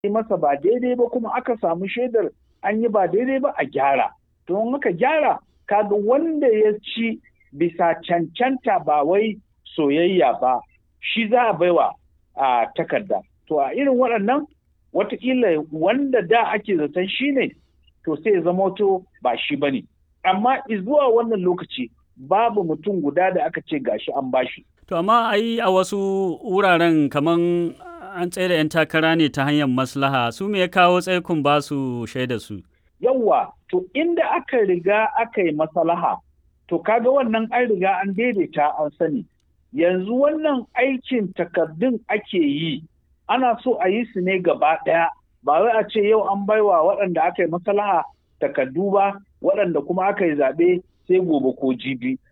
yi masa ba daidai ba kuma aka samu shaidar an yi ba daidai ba a gyara to in aka gyara kaga wanda ya ci bisa cancanta ba wai soyayya ba shi za a baiwa a takarda to a irin waɗannan watakila wanda da ake zaton shi ne to sai ya zama to ba shi ba ne amma zuwa wannan lokaci babu mutum guda da aka ce gashi an bashi to amma ai a wasu wuraren kaman an tsaye da 'yan takara ne ta hanyar maslaha su me ya kawo tsaikun ba su shaida su yawwa to inda aka riga aka yi maslaha to kaga wannan an riga an daidaita an sani yanzu wannan aikin takardun ake yi ana so a yi su ne gaba ɗaya ba wai a ce yau an baiwa waɗanda aka yi maslaha takardu ba waɗanda kuma aka yi zaɓe sai gobe ko jibi